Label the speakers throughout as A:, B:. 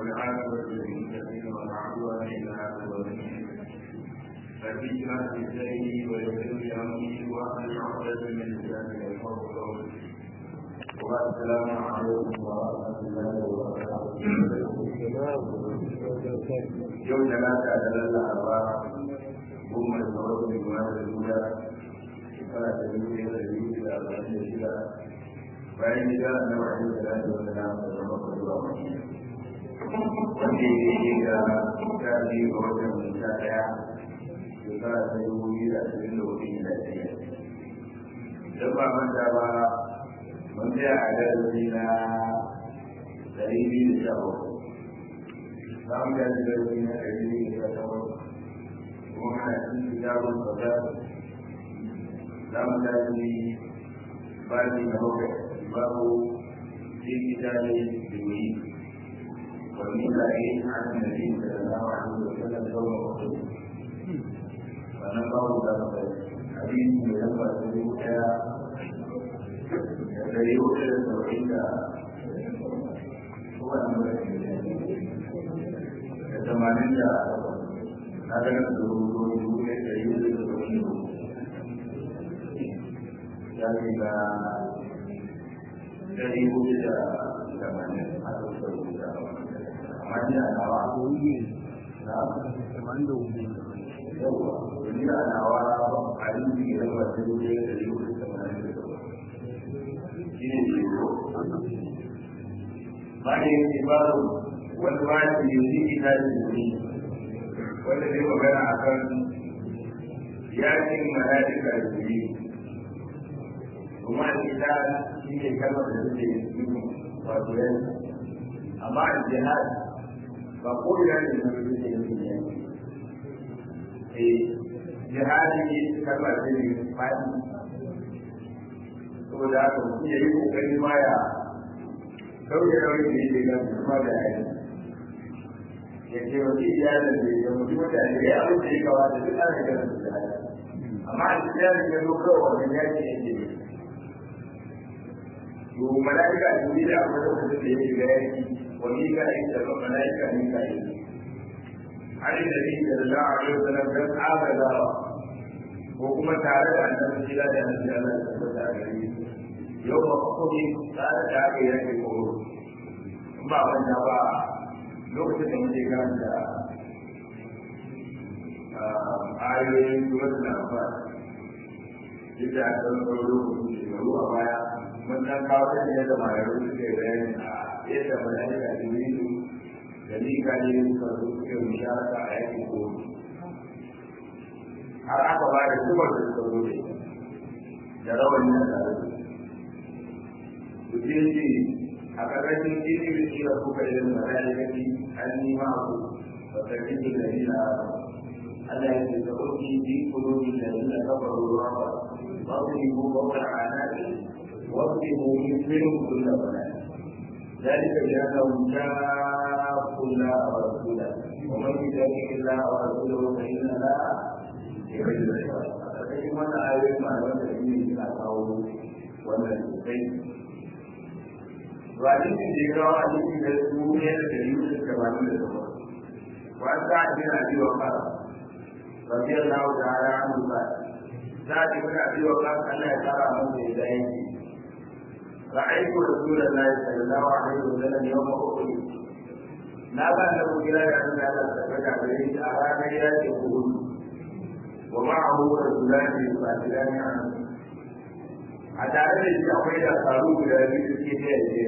A: والعاقبة للمتقين والعدوان إلا على الظالمين فبشرى بسيري ويسر لي أمري وأهل عقدة من لساني يفقهوا قولي والسلام عليكم ورحمة الله وبركاته يوم ثلاثة دلالة أربعة هم الفروض من المال الأولى شكرا تدريب الذي إلى أربعين شكرا bayan gida na wa'in da zai wanda na da zama zuwa wanda ya yi ga ta biyu ga watan sha ɗaya shekara ta dubu biyu da ashirin da hudu da ɗaya don ba manta ba mun tsaya a darasi na ɗari biyu da sha bakwai za mu tashi darasi na ɗari biyu da sha takwas kuma muna cikin kitabun sautar za mu tashi babi na bakwai باب في كتاب التوحيد ومن ذلك عن النبي صلى الله عليه وسلم يوم احد فنقاه ذلك حديث ينبغي تدريك تدريك التوحيد هو امر الثمانين هذا الدروس تدريك التوحيد يعني dari hudu da tamanin a ɗaukar rubuta amma ni a nawa na tamanin da hudu yawa ni a nawa a yi ne da ba ta hudu da dari hudu da tamanin da takwas shi ne ke ko ba ne yake baro wani ba ya ce yanzu ita da ne wanda zai magana a kan yakin mala'ika da jiri kuma ita shi ne kalmar da suke yi wato yanzu amma a jihad ba ko ina ne da suke yi ne eh jihadi ne kalmar da ne fadi saboda haka mutum ya yi kokari ma ya dauke dauke da yake ga kuma da yayi ya ce wa iyalin da ya mutu mutane ya abin da ya kawata duk ana ganin su da amma a cikin yarin ya zo kawai wannan yaki yake yi to malaika jibril a wani lokacin da ya shiga yaki wa mikael da malaika mikael Ali da bin sallallahu alaihi wasallam dan agaza ko kuma tare da annabi jira da annabi Allah ya tabbata a gare shi yau ba kuma tare da aka yi yaki ko ba wanda ba lokacin da muke karanta ayoyin suratul anfal yadda aka ɗauko lokacin shekaru a baya mun dan kawo ta ne da marayu suke bayani a yadda malaika jibrilu da mika ne suka zo suke musharaka a yakin kotu har aka ba da zubar da suka zo ne da rawani na tare da su ce ce a ƙarƙashin ilimin kira kuka yi da malaikati an nima ku ba ta cikin da nila Allah ya ce ka ɗauki bi kulobi da nila kafaru ruwa ba ba ku yi ko ba wani anaki واضربوا منهم كل بنات ذلك بانهم شاقوا الله ورسوله ومن يشاقق الله ورسوله فان الله يحب العباد فكيف وانا ايات مع الوقت الذي يتعاقبه وانا الحسين وعليك الذكرى عليك الدنيا الكريمة الكمال للصبر وعن سعد بن ابي وقاص رضي الله تعالى عنه قال سعد بن ابي وقاص الله يترى منه الى رأيت رسول الله صلى الله عليه وسلم يوم أحد na ba da kira da an da Allah ta faɗa gare shi a ranar yakin Uhud wa ma'ahu rasulani fatilani an a tare da shi akwai da faru guda biyu suke ta yaje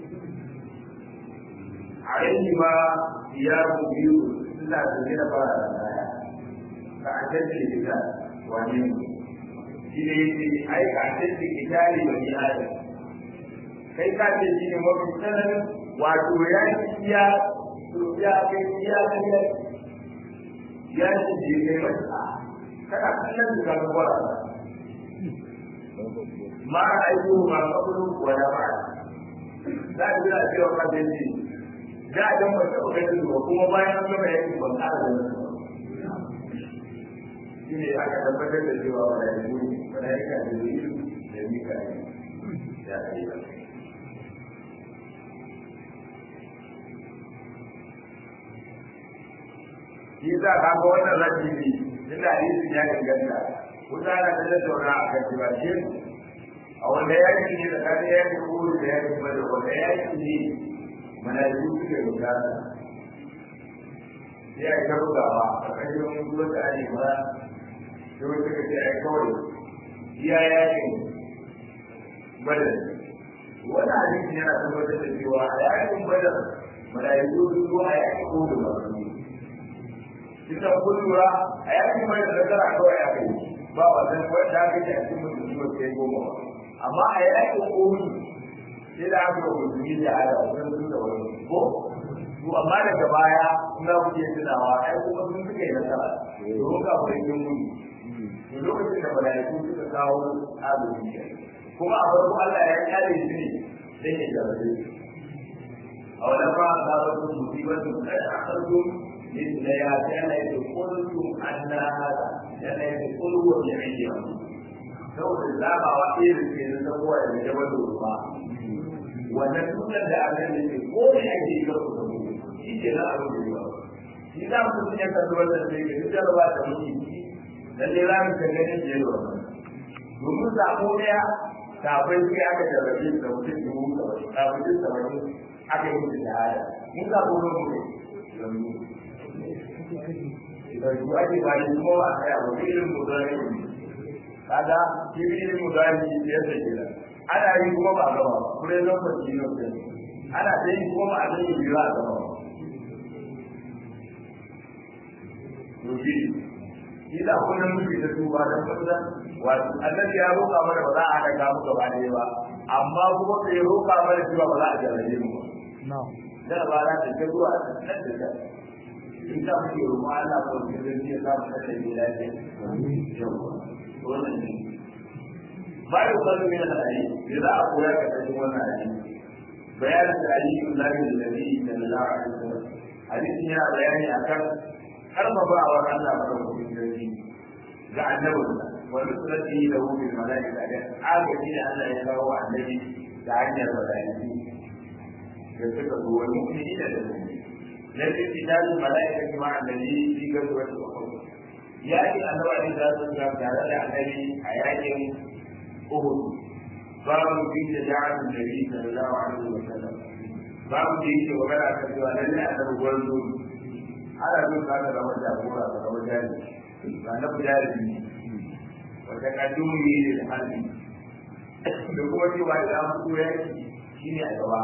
A: a yanki ma ya mu biyu suna tafiya da fara da kaya ka a tace kita wane ne shi ne yake ai ka a tace kitali bani adam kai ka ce shi ne mafi tsananin wato ya ya ya kai ya kai ya ya ce je kai mata kana kallon da ka gwara ma aiko ma kabulu wala ba za a jira cewa ka ce shi da a dan wata ganin ba kuma bayan an gama yaki ban ƙara da nasu shi ne aka tabbatar da cewa wala ya yi wala ya ka da yi da mika ya kai ba shi za ka ga wannan rabi ne inda hadisin ya inganta wuta na ta tattauna a kan cewa shi a wanda yaki ne tsakanin yaki kuru da yaki bada wanda yaki ne mana yi suke bukata sai a yi ta bugawa a ƙarshen ruwan da ake ba sai wata ka ce a yi kawai iya yakin badar wani hadisin yana tabbatar da cewa a yakin badar mala'iku sun zo a yakin kuru ba ita kun lura a yakin mai da nasara kawai a kai ba wannan wanda aka yi a cikin musulmi ba sai goma ba amma a yakin komi sai da aka yi musulmi da ala sun sun da wani ko to amma daga baya kuna kuke tunawa ai kuma sun suka yi nasara domin ka fara yin gudu to lokacin da malaiku suka kawo azumi kuma a farko Allah ya kare shi ne dan ya jarabe a wannan ba za ka su musibatu kai a karfin مثل يا كان قلتم أن هذا كان يقول هو بعيد سوف الزام وحيد في الزبوة الجبل والماء ونسونا لأن يقول أجي يقول shi ke na abin da yawa shi za mu sun yanka zuwa da sai ga duk jarraba da muke da dai za mu kan ganin da yawa domin sako daya kafin sai aka jarrabe da mutum dubu saba'in kafin saba'in aka yi mutum da hada mun sako ne mu yanzu da su ake bani kuma ba kai abu irin mudari kaga shi irin mudari ya ce kira ana yi kuma ba gaba ba kure zan ba shi ne ana da yi kuma a zai yi ba gaba ba to shi shi da kullum muke da su ba dan kaza wato annabi ya roƙa mana ba za a haɗa mu gaba ɗaya ba amma kuma bai roƙa mana cewa ba za a jarrabe mu ba da ba za ta ta zuwa nan da ta in ka fi roƙo Allah ko ki zai ya samu kashe ne lafiya yawa wannan ne ba da kwallo ne na ali da za a koya ka cikin wannan ali bayanin da ali ibn Nabi da Nabi sallallahu alaihi wasallam hadisi yana bayani akan karfafawar Allah madaukakin sarki ga annabinsa wani surati da hukun mala'ika da agaji da Allah ya kawo annabi ta hanyar mala'iku da suka zo wani mu'mini da da mu'mini لكن قتال الملائكة مع النبي في غزوة أحد يأتي أن الله عليه الصلاة والسلام تعالى النبي حياة أحد باب في شجاعة النبي صلى الله عليه وسلم باب في وبدأ كتبا لن أنه ولد على ذلك هذا لو جابورا فلو جاري فأنه جاري وتقدمه للحل لقوة وإلى أمره يأتي شيني أدواه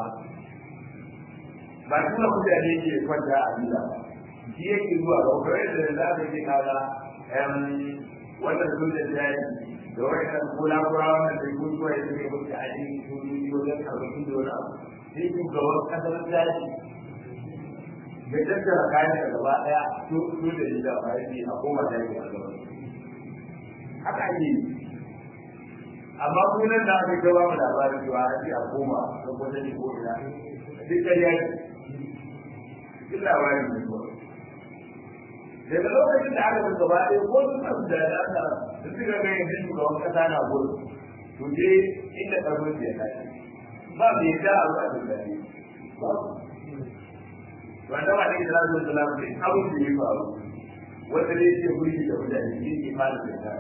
A: ba tuna mutane ke kwanta a gida shi yake zuwa ga kwarai da za ka ce kaga wannan sojan jari da wannan kula kura wannan da kun zuwa yake kai mutu a cikin sojoji wajen karfafin da wani abu sai shugaban kasar jari da tattara kayan da gaba daya so da shi da ba yake a koma jari a gaba haka ake yi amma kunan da aka gaba mu labarin cewa a ce a koma ko wata ne ko ina duk da yaki duk labarin ne ko daga lokacin da aka gaba ɗaya ko sun san da da aka da suka ga yanzu shugaban kasa na gudu to je inda ƙarfin ya tashi ba mai da a zuwa da dare ba wanda ba ne da zuwa da lafiya abin da ya faru wanda ne ke guri da mutane shi ke fara da ta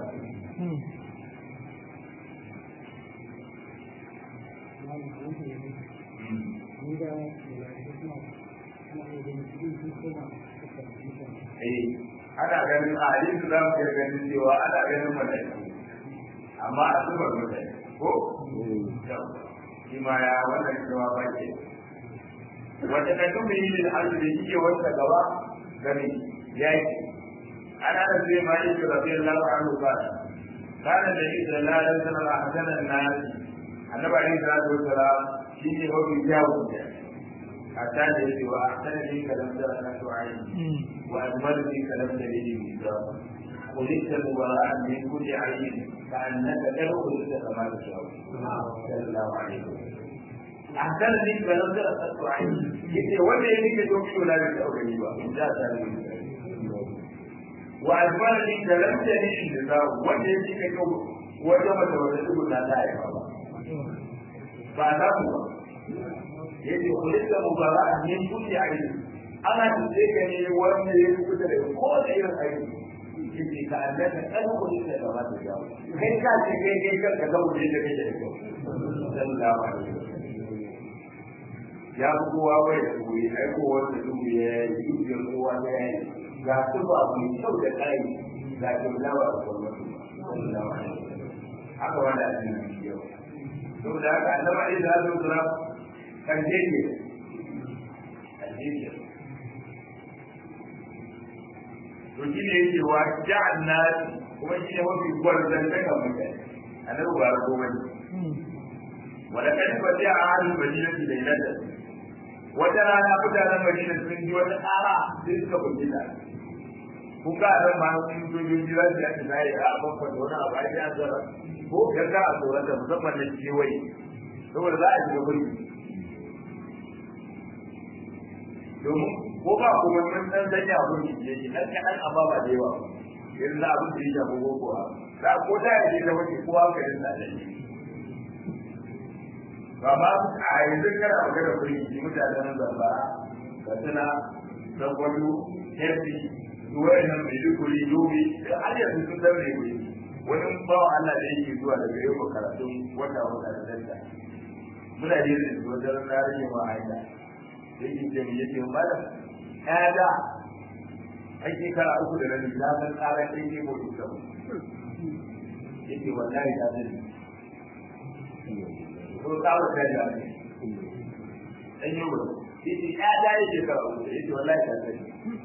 A: ana ganin a hadisi za mu iya ganin cewa ana ganin mutane amma a zubar mutane ko shi ma ya wannan cewa ba ke wata kakan mai yi da hannu da yake wata gaba gani yaki ana da zai ma yi da rabiyar lafa an rufa kana da yi da lalata sanar a hasanan nasi annaba ne da zai wata shi ne mafi kyawun da حتى يجي وأحسن لي كلام ذلك عين وأجمل لي كلام دليل الكتاب خلقت مبراء من كل عين كأنك له خلقت كما تشاء صلى الله عليه وسلم أحسن لي كلام ذلك عين يجي ولا يجي توكي ولا يجي أولي بقى لا تعلم وأجمل لي كلام دليل الكتاب ولا يجي كتب وجمع توكي لا تعلم بعد ذلك yace kullu mubarak min kulli ayn ana tuce ka ne wanda ya fi kusa da ko da irin aiki yake ka annaka kan kuɗi da gaba da jawo kai ka ce kai kai kar ka zama da kake da kyau sallallahu alaihi ya fi kowa bai da koyi ai ko wanda duk ya yi dukiyar kowa da ya yi ga su ba mai kyau da kai ga kyautawa da gwamnati sallallahu alaihi haka wanda a cikin yau saboda haka annabi alaihi salatu wasalam kan je ne kan je ne to shi ne yake wa ja'an nas kuma shi ne mafi gwarzan daga mutane annabi ba ko bane wala kan fa ja'a ahlul madinati laylatan wata rana mutanen madina sun ji wata tsara sai suka fahimta kun ga ran ma sun sojoji za su yi tsaye a babban da wani abu a yi azara ko ya ka a tsoron da musamman na kewaye saboda za a shiga gurbi domin ko ba kuma mun dan sanya abin da ke yi dan kadan amma ba da yawa yanzu na abin da ya shafi boko ha da ko da ya ce da wani kowa ka yin da ne ba ba a yanzu kana magana kuri ki mutanen zambara ga suna da gwado hefi duwai nan mai dukuri yobi da har yanzu sun dan mai wuri wani bawa Allah da yake zuwa daga yau karatun wata wata da danta muna da yin wata ranar ma aida yake ce mu yake mu bada ɗaya da ake kara uku da rabi na san tsara ɗaya ke ko duka mu yake wallahi ta zai ko tsara ta da ne ɗan yi ba yake ɗaya da yake kara uku yake wallahi ta zai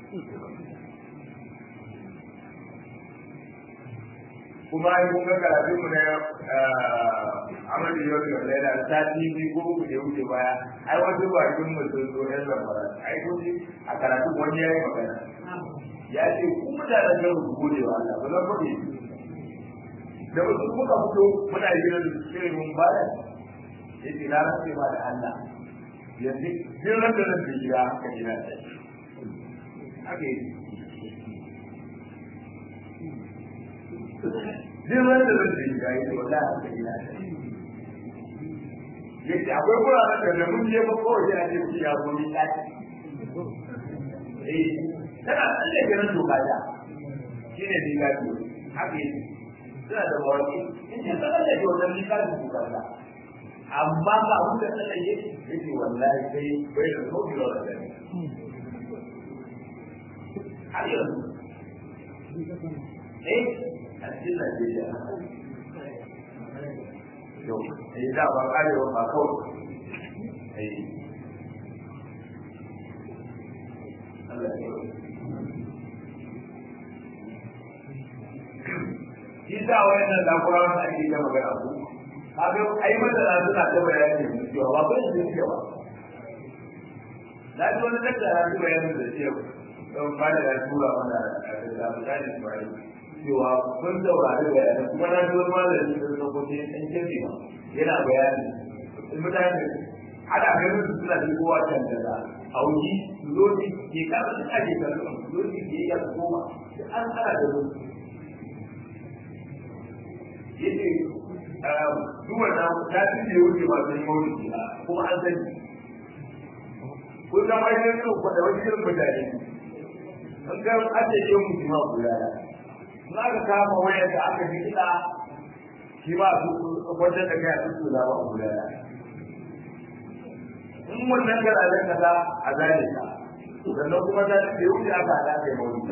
A: kuma ai kun ga karatun mu na amal da yau da laila ta TV ko ku da wuce baya ai wasu ba kin mu sun zo yan zamara ai ko a karatun wani yayi magana ya ce ku mutanen da ku gode wa Allah ba zan gode da wasu muka fito muna yin shirin mun baya yace na rantse ba da Allah yanzu din ran da zan shiga haka ina da haka yake duk wanda zai ce ya yi wala a cikin yake akwai wuraren da da mun je ba kawai yana ce ku ya gomi tsaki eh tana tsalle ganin doka da shi ne ni gaji haka yi suna da mawaki in ce tsalle da wannan ni gaji doka da amma ba abin da tsalle yake yake wallahi sai bai da sauki da wannan har yanzu eh a cikin Najeriya. Yau, ai da ba karewa ba kawai. Ai. Allah ya Shi sa wayannan lakurawan da ake gama magana ku. Kaga ai masana suna ta bayani cewa ba ba yin zuciya ba. Na ji wani tattara su bayanin da cewa don ba da tura mana da mutane su bayan cewa kun saurari bayanan kuma na ji wani malami da suka kuce ɗan kirki ba yana bayani mutane ana ganin su suna ji kowa can da za a wuji lodi ke kasa da ake kallon lodi ke yi yasa koma da an tsara da lodi yace duk wannan ta ci da wuce ba sai mawuci ba kuma an sani kun san wani irin da wani irin mutane an ga an ce yau mutum ma kula da na ka kama wayar da aka ji kiɗa shi ba su wajen da kai a cikin da ba kula da in wannan garajen kaza a zane ka sannan kuma ta ce yau da aka haɗa kai mawuni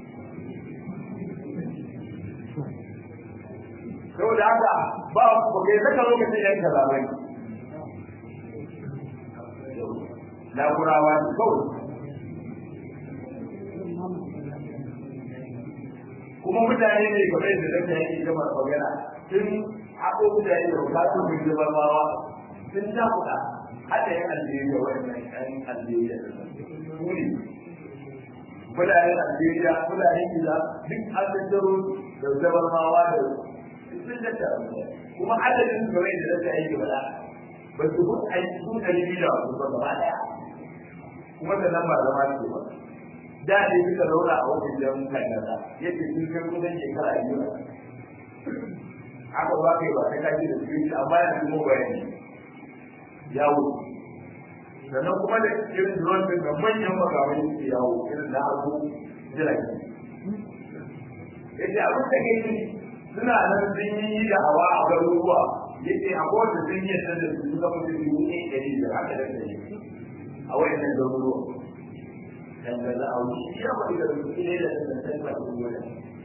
A: saboda haka ba ba kai saka lokacin yan kaza bai na kurawa kawai kuma mutane ne game da zaka yi gama magana sun haɗo mutane da bukatun mun ji barbawa sun ta kuɗa hada yan Algeria wannan yan Algeria su ne mutanen Algeria mutanen Gida duk an tattaro da zabarmawa da sun tattara kuma adadin su game da zaka yi gaba ba su kun aiki sun ɗari biyu da wasu ba gaba ɗaya kuma da nan ba zama ce ba da ne suka zauna a wajen jan kankana yake sun kai kusan shekara biyu haka ba kai ba ta kaji da su amma ya fi mu bayani ya wuce sannan kuma da irin drone din da manyan makamai su yawo irin na abu jirage yace abin da ke yi suna nan sun yi da hawa a garuruwa yace a kowace sun yi yadda da su suka mutu biyu ne ɗari da haka da ɗari a wayannan garuruwa dangane a wani ya wani da su ne da dangantar ba su gona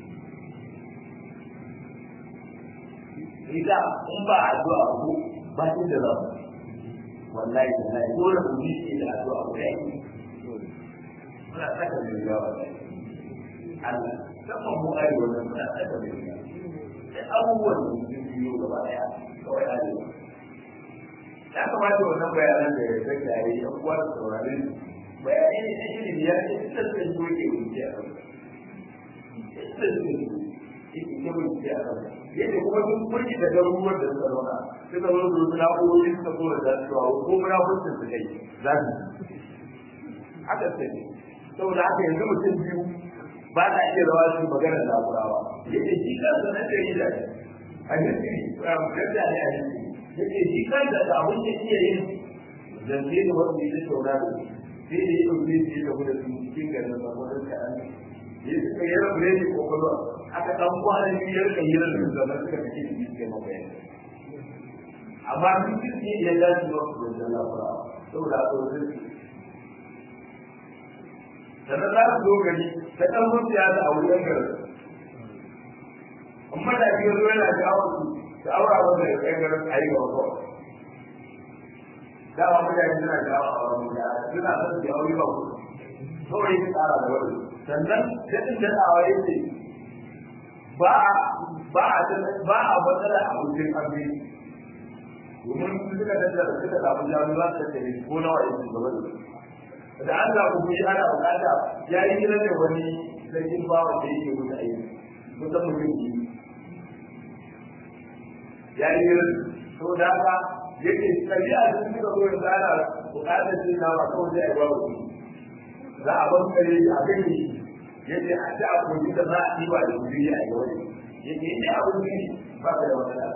A: ita in ba a zuwa ku ba shi da za wallahi da lai dole ku yi shi da zuwa ku dai muna saka da yawa Allah sama mu ai wannan muna saka da yawa sai abubuwan da sun biyo gaba daya kawai arewa ya kamata wannan bayanan da ya sake a yi ɗan uwa da sauraron bayanai ne na ilimi ya ce ita ce zo ke wuce a kan ita ce ke wuce a kan yadda kuma sun kurki da garuruwan da suka zauna suka zo su suna ƙoƙari suka so da cewa ko muna hutun su kai za su haka ce saboda haka yanzu mutum biyu ba na iya rawa su maganar lakurawa yadda shi kansa na jarida a history yadda ne a history yadda shi kansa da abin da iya yin zance da wanda ya tattauna da sai da ya ɗauke shi da kuma su cikin garin da wani kaɗan ya suka yi rabu ne ko kuma aka ɗan kwanan biyar da yi rabu da nan suka fice shi suke mabayan amma sun kirki ya dace ba su da lafura saboda a tsoron su sannan za su zo gari ta ɗan zuciya da a wurin garin amma da biyu zo yana jawo su da aura wanda ya kai garin a yi gaba kawai dama mutane suna jawo a wani da suna son su aure ba ku kawai su tsara da wani sannan daɗin da tsawa ya ce ba a ba a ba a matsala a wajen aure domin su suka tattara suka samu jami'a za su tattare ko nawa ya ce gaba da su da an zaɓi kuɗi ana buƙata ya yi gina da wani sarkin bawa da yake wuce aiki kusan mutum biyu ya yi gina saboda haka yake tafiya da suka zo yanzu ana buƙatar cin nama kawai sai a yi babu za a ban kare a kai shi yake a ci a kogi da za a yi ba da kuɗi a yi wani yake yi abin ne ba ka da matsala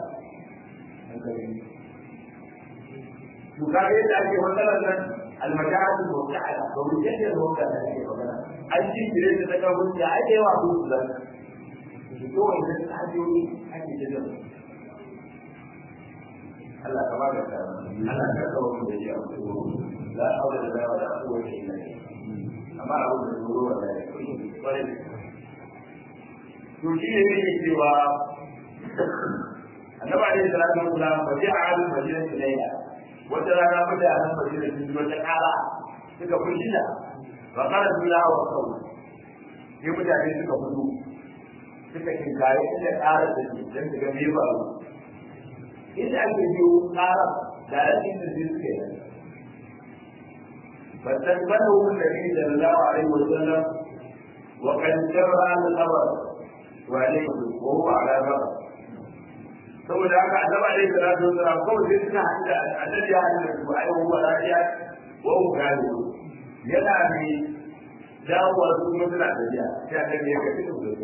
A: to ka ga yadda ake matsalar nan almajahatu muta'ala ba mu yadda da wanda da ake magana an ji gire da daga wuce a da yawa ko su zan to wannan sahabiyoyi ake da Allah ka bada ta Allah ka kawo mu da shi a cikin la hawla wala wala quwwata illa billah amma abu da duro wala ya kware to shi ne yake cewa annabi alaihi salatu wasallam ba ji a halin madina ilayya wata rana mutanen madina sun ji wata kara suka fushi da ba kara duniya wa kawo sai mutane suka fito suka kinkare inda kara da ke don su ga me faru inda ake biyo ƙara da rashin da zai suke yi فاستقبله النبي صلى الله عليه وسلم وقد جرى الخبر وعليه وهو على بر saboda haka annabi alaihi salatu wasalam kawai sai suna haɗu da annabi ya haɗu da su ai wa lafiya wa hu gani yana ne dawowa su kuma suna tafiya sai annabi ya kafi da su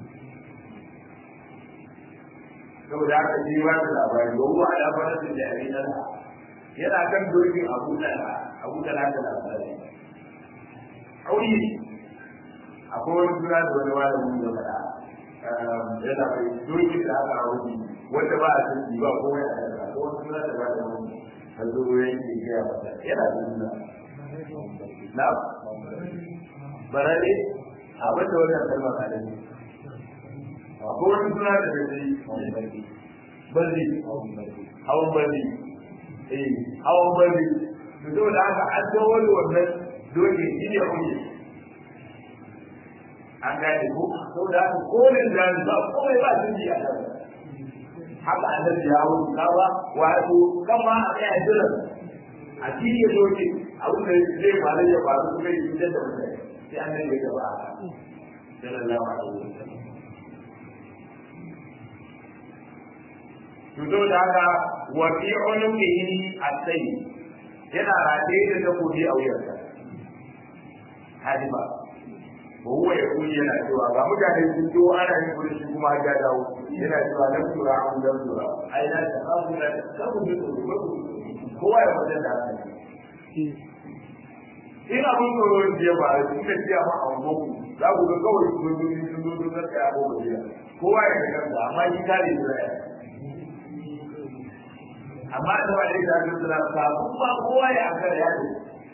A: saboda haka shi ba da labari wa huwa ala farasin da yayin nan yana kan dokin abu da abu da da labari auri akwai wani suna da wani malamin ya faɗa yana mai dokin da aka auri wanda ba a san ba ko ya da ko wani suna da ba da wani har zo yanke gaya masa yana da suna na barare abin da wannan kalmar kalami akwai wani suna da zai balli hawan balli eh hawan balli to da haka an zo wani wannan doke shi ne kuma an gane ko to da haka kolin da ba komai ba sun ji a kan haka annabi ya wuce kawa wato kama a kai a jira a cikin doke abin da zai faru ya faru kuma ya fitar da mutane sai annabi ya gaba sallallahu alaihi wasallam to da haka wa fi unuqihi as-sayy yana rataye da takobi a wuyarsa hadiba wa huwa yaqulu yana cewa ga mutane sun zo ana yin gudu shi kuma ya dawo yana cewa lam tura an lam tura ai na ta abu da sabu da kowa ya fada da haka in abin tsoro ya ba da suka ce ma a goku za ku ga kawai su zo sun zo sun zo tsaya ko ba jiya kowa ya ga kansa amma shi kare da ya amma da ba dai da su suna samu ba kowa ya aka ya ce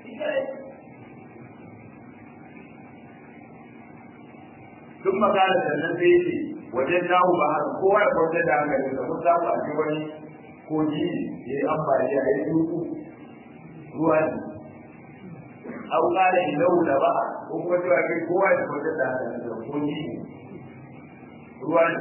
A: sun magana sannan sai ce wajen dawo ba har kowa ya kwanta da hankali da mun samu a ce wani koji ya yi ambaliya ya yi duku ruwa ne aw qala innahu la ba ko kuma cewa kai kowa ya kwanta da hankali da koji ruwa ne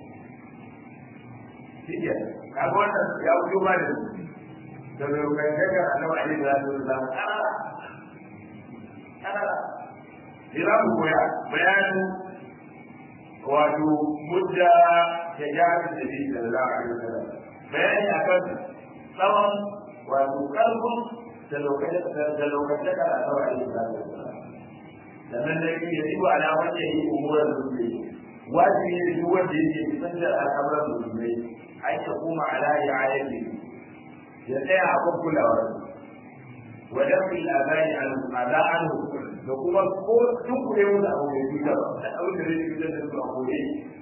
A: shi kaga wannan ya fito ma da da mai kaga annabi alaihi salatu wasallam ana ana ila mu koya bayanin wato mudda ya jami da bi sallallahu alaihi wasallam bayani akan tsawon wato kalbun da lokacin da lokacin da annabi alaihi salatu wasallam sannan da yake yi wa ala wanda yi umuran musulmi wajibi ne duk wanda yake kusan da al'amuran musulmi an ya kuma ala ya ayati ya tsaya a kan kulawar wa dafi al'adani al'ada an da kuma ko duk kure wanda abu mai cuta da abin da zai cutar da su a kore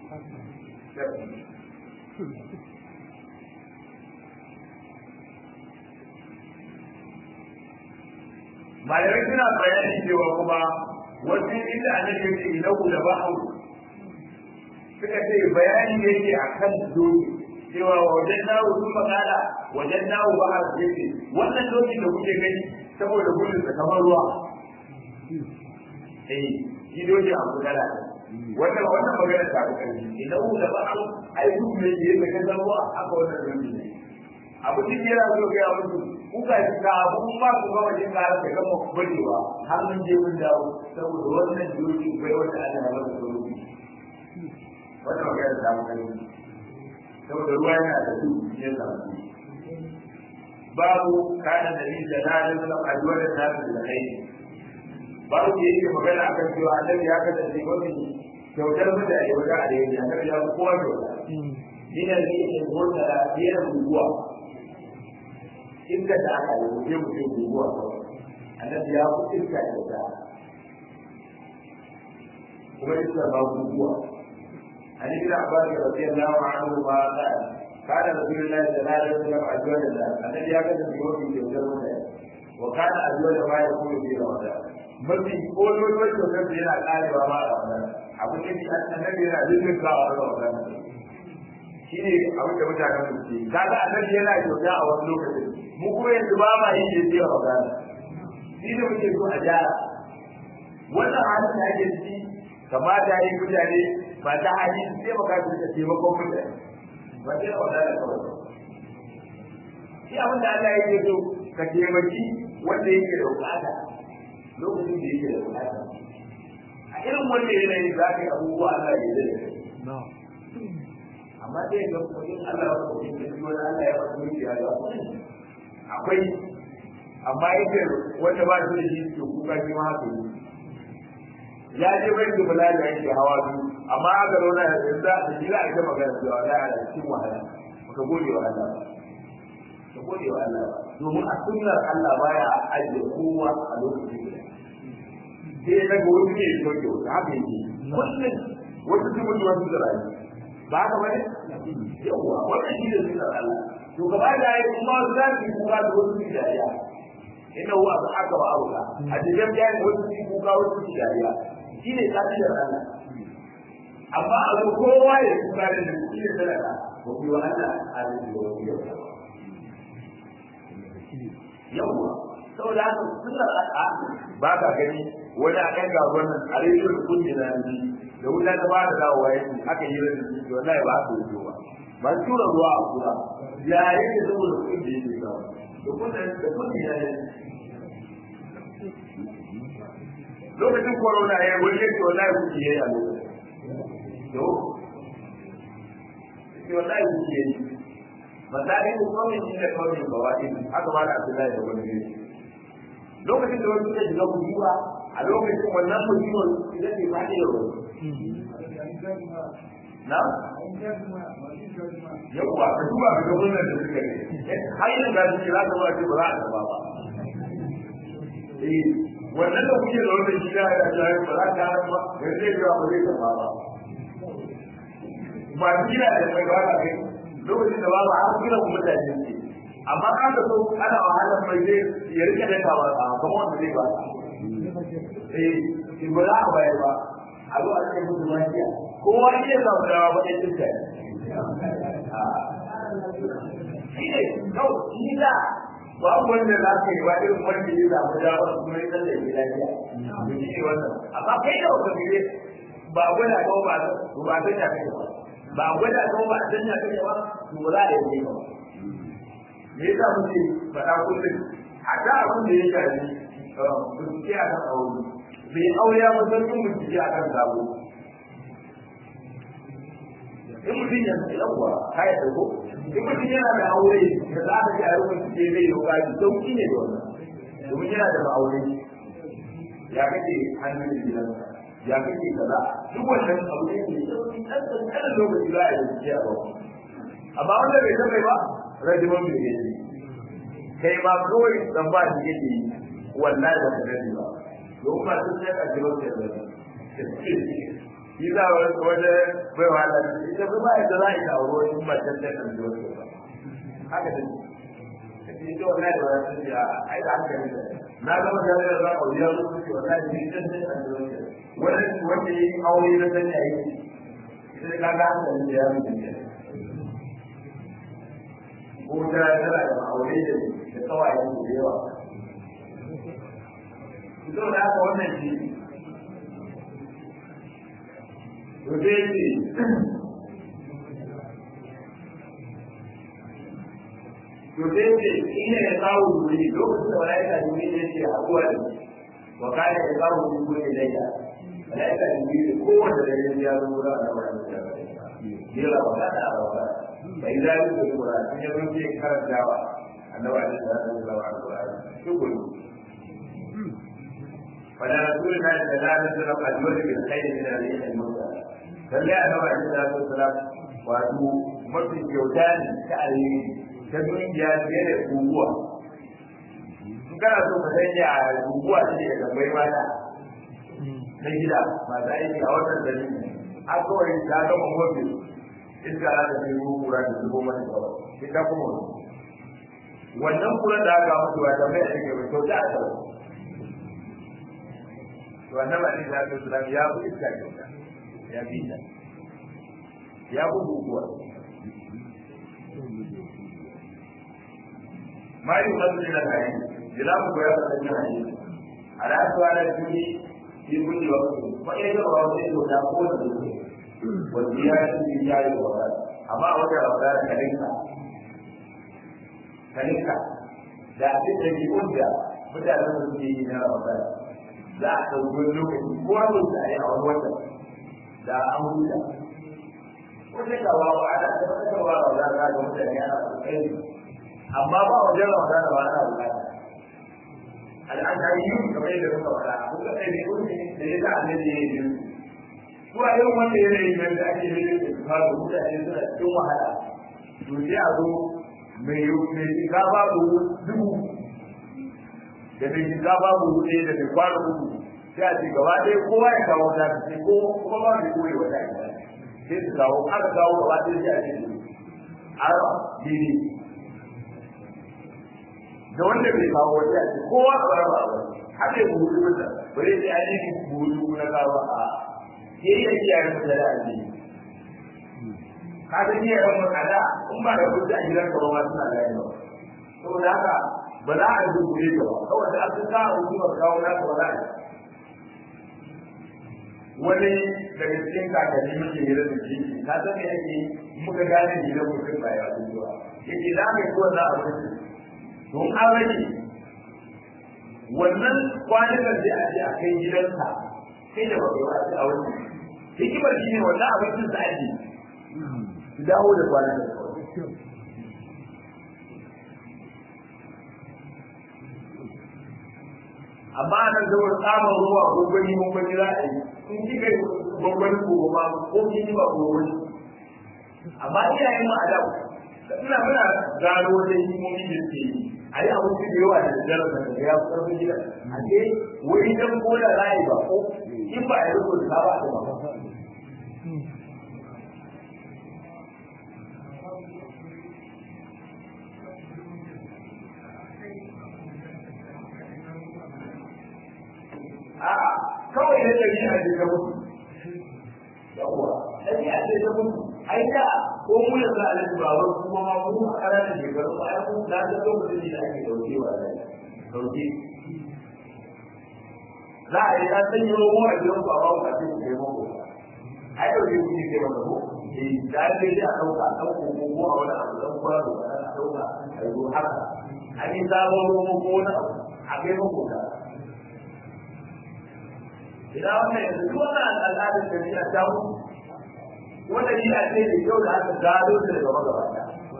A: malamai suna bayani cewa kuma wasu inda annabi ya ce ilahu da bahu suka ce bayani ne ke akan doki cewa wajen dawo sun makala wajen dawo ba a jefe wannan doki da kuke gani saboda gudun sa kamar ruwa eh shi doki a kudala wannan wannan magana ta ku kai idan da ba a ai duk ne ke da kan ruwa aka wannan doki ne abu din yana so ga musu kuka ji ka abu ba ku ga wajen ka da kan mu barewa har mun je mun dawo saboda wannan doki bai wata Allah ya masa doki wannan magana ta ku kai saboda ruwa yana da su ya samu babu kana da ni da na da zama ajuwar da ta da kai babu ke yake magana akan cewa annabi ya kasance mafi kyautar mutane wajen alheri annabi ya kowa kyauta ina ne yake motsa da biyar guguwa iska da aka yi wuce mutum guguwa annabi ya fi iska kyauta kuma iska ba guguwa عن ابن عباس رضي الله عنهما قال كان رسول الله صلى الله عليه وسلم اجود الناس الذي يكاد في يوم يوم وكان اجود ما يكون في رمضان mafi kololuwar kyautar da yana karewa ma a wannan abu ne shi annabi yana jirgin kawo a ramadan shi ne abin da mutanen mu ke kaga annabi yana kyauta a wani lokacin mu kuma yanzu ba ma yin yanzu a ramadan shi ne muke so a gyara wannan halin da ake ciki kamata yi mutane ba ta hali su taimaka su da taimakon mutane ba sai da wadana kawai shi abin da Allah yake so ka taimaki wanda yake da bukata lokacin da yake da bukata a irin wanda yanayi za ka yi abubuwa Allah ya yi da amma dai ga kudin Allah ya kudin da shi wani Allah ya faɗi miki ya ga akwai amma yake wanda ba shi da shi ke kuka shi ma haka yi ya je bai da bala da yake hawa biyu amma aka zauna da yanzu da shi za a ita magana cewa za a cikin wahala ka gode wa Allah ka gode wa Allah domin a sunnar Allah baya ajiye kowa a lokacin da sai ya daga wani ne ya soke wata haka yake kullum wata su mutu wasu da rayu ba haka bane yawa wannan shi ne sunnar Allah to gaba da yayi kuma za su yi kuka da wasu su dariya inna huwa aka ba abuka a cikin bayan wasu su kuka wasu su dariya shi ne kafiyar Allah amma a zo kowa ya kuka da shi ne sadaka ba ku yi wa Allah a cikin wani yau yawwa saboda haka sunnar al'a ba ka gani wani a kan gaban nan a rediyo da kun jina ni da wuta ta ba da dawowa yanzu aka yi rediyo da shi wallahi ba ka yi ba ba su tura ruwa a kura ya yi da saboda kun da yake sawa da kun da da kun jina ne lokacin corona ya wani yake wallahi kuke yi a lokacin yau wallahi kuke yi misali ko kawai shi da kawai ba wani haka ba da Abdullahi da wani ne lokacin da wani suka shiga bujuwa a lokacin wannan bujuwar ita ce ba da yau na yawwa ka duba ka ga wannan da suka ne har yanzu ga shi za ka ba ce ba za a taba ba eh wannan da kuke da wannan gida ya jaye ba za ka ba da zai ga ba zai tafa ba ba gida da mai ba ka kai lokacin da babu har kira mu mutane ne amma kan da so ana wahalar mai zai ya rike da kawa a kuma wanda zai ba eh in ba za ka bayar ba a zo a ce musu lafiya kowa iya samu dawa ba ɗaya cinta shi ne kawai shi da babu wanda za ka yi ba irin wanda ya samu dawa kuma ya tsalle ya lafiya to shi ne wannan amma kai da wata gire ba gwada ko ba ba san ya kai ba ba gwada ko ba san ya kai ba to ba za a yi ba me yasa muke faɗa kullum a da abin da ya shafi bincike a kan aure bai aure ya musamman bincike a kan sabo in mutum ya fi yawwa kaya dauko in mutum yana da aure da za ka ji a yi bincike zai yi kaji sauki ne da wannan domin yana da ma'aure ya kake hannun gidansa ya kake kaza duk wannan abu ne mai sauki ɗan ƙanƙanin lokaci za a yi bincike a ba amma wanda bai taɓa ba rajiman bai yake kai ma kawai dan ba shi yake yi wallahi ba ka gani ba don ba sun sai a jiro ke da shi za a wani bai wahala ita ba yadda za a yi ta auro in ba can sai a jiro ke ba haka da shi ita wallahi ba sun ce a yi da hankali da na gama gane da za a wuya su ce wallahi ni can sai a jiro ke wani wanda ya yi aure na sanya yi sai ka ga hankali da ya mutu ke ko ta tana da ma'aure da da kawayen da yawa zo da haka wannan shi to dai ce to dai ce ina ya kawo duri lokacin da malaika duri ne ce haɗuwa da wa kana ya kawo duri ne laila malaika duri kowanne da ya zo da wannan da ya ra wa kana a wa bai za yi da Qur'ani sun yaro ke karantawa annabi alaihi salatu wasallam al-Qur'ani shukuru fala rasulina sallallahu alaihi wasallam ajwad bil khair min al-rih al-musa lalle annabi alaihi salatu wasallam wato mafi kyauta ne ta alheri ta dukiya fiye da guguwa in kana so ka sanya a guguwa ce daga bai mata na gida masu aiki a wannan dalili a kawai ta gama mafi iska za ta nemo kura da zubo mata kawai ita kuma wannan kura da aka mutu ba ta mai ake mai kyauta a kawai to annabi alaihi salatu wasalam ya fi iska kyauta ya fi ta ya fi guguwa ma yi wasu ne na kayan jila ku ya fasa jin hanyar a da aka wani jini shi kulli wa kuma ya zama wani kyauta ko da zuwa wanda ya yi ya yi wa amma a wajen wata kalinka kalinka da abin da ke wanda mutanen da suke yi na wata za a ɗauki wani lokaci ko a lokaci a yi a wani wata da an huta wata kawa ba ana tabbatarwa wa za ka ga mutane ana kokari amma ba wajen wata da ba ana bukata al'adari kamar yadda muka faɗa kuka ɗaya ne da ya sa annabi ya yi zuwa irin wanda yanayi nan da ake yi da fara mutane suna cikin wahala to sai a zo mai mai shiga babu dubu da mai shiga babu ɗaya da mai kwano uku sai a ce gaba ɗaya kowa ya kawo ta sai ko kuma ba mai koyi wata ita sai su kawo aka kawo gaba ɗaya sai a ce arba dini da wanda bai kawo wata a ce kowa a raba har da buhu dubu da bari sai an yi buhu dubu na kawo a yayi iyayen mu da aji ka ga iyayen mu ada in ba da kuɗi a gidan ka ba ma suna gani ba saboda haka ba za a yi dubure ka ba kawai da aka sa a hukumar kawo na ka ba za a yi wani daga cikin kakanni muke hira da shi ka san me yake muka gane gidan mutum ba ya zuwa yake za ka yi wannan abinci don an rage wannan kwanukan sai a je a kai gidansa sai da bakwai ba a wani hikimar shi ne wannan abincin da ake su dawo da kwanan da amma a nan zama samun ruwa ko gwani mun gwani za a yi in kika yi gwangwani ko ba ko kin yi ba ko wani amma iyayen mu a da suna muna gano wata hikimomi da suke yi a yi abinci da yawa da daddare da daga ya fi ƙarfin gida a ce wai dan koda za a yi ba ko in ba a yi rikon da ba a ba a'a kawai ne da yi a jikin mutu yawwa ɗabi'a ce ta mutu ai da ko mu yanzu a nan babar kuma ma mu a ƙananan shekaru ba ai mu na ta lokacin da ake dauke wa da dauke za a yi ta sanya romo a gidan ku a babu a cikin kai mako ai dauke ku ne kai mako ko eh da ake ji a ɗauka a ɗauko ko ko a wani abu ɗan kwaro a ɗauka a yi haka an yi sabon romo ko wani abu a kai mako da idan wannan yanzu duk wannan al'adar da ni a samu wanda ni a ce da yau da aka gado da daga magabata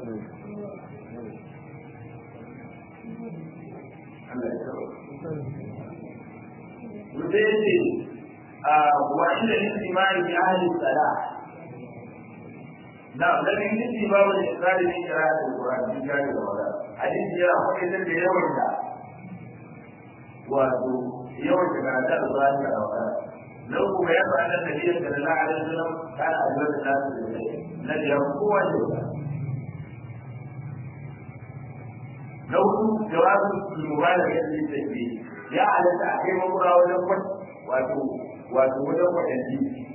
A: Allah ya kawo Wuce yake wa inda yin imani bi ahli salah na da yin yin babu da tsari ne kira da Qur'an din gari da wala hadisi yana faɗi da yawan da wato yawan da karanta da Qur'ani da wala لو كما يفعل النبي صلى الله عليه وسلم كان أجود الناس الذي يقوى الجودة لو جواب المبالغة في التكبير يا على تأخير مرة وجبت واتو واتو وجبت الجيش